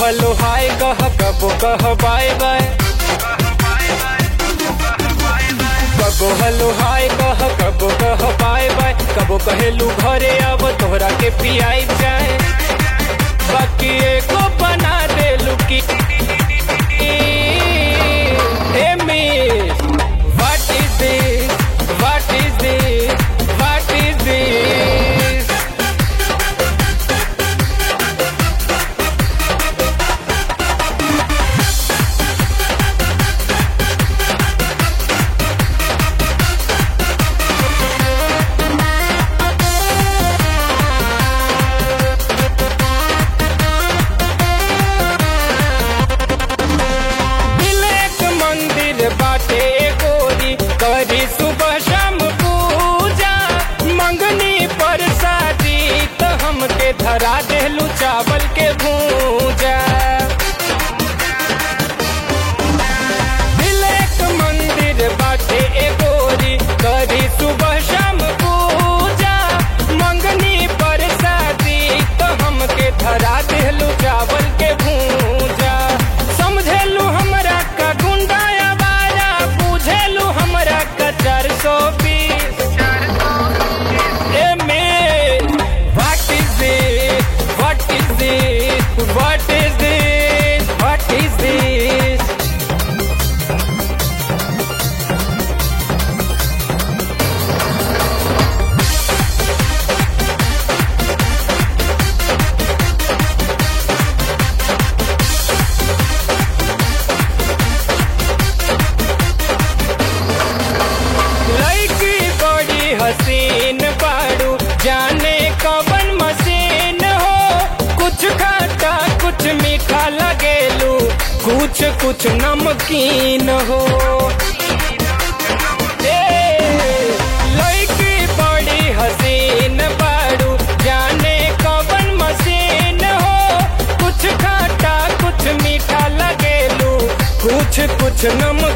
Hello hi कह कबो कह बाय बाय कबो हलो हाय कह कबो कह बाय बाय कबो कहेलू घरे अब तोहरा के पियाई जाए बाकी एको बना देलू की Hey miss, what is this? What is this? What is this? तिलक मंदिर बाटे गोरी करी सुबह शाम पूजा मंगनी पर शादी तो हमके धरा देलू चावल के भूजा तिलक मंदिर बाटे गोरी करी सुबह शाम पूजा मंगनी पर शादी तो हमके धरा देलू चावल के भूजा समझेलू हमरा का गुंडा आवारा बुझेलू हमरा का चार सौ बीस What is this? What is this? What is this? What is this? लड़की बड़ी हसीन बाड़ू जाने कवन मशीन हो कुछ खाटा कुछ मीठा लगेलू कुछ कुछ नमकीन हो ए, लड़की बड़ी हसीन बाड़ू जाने कवन मशीन हो कुछ खाटा कुछ मीठा लगेलू कुछ कुछ नमकीन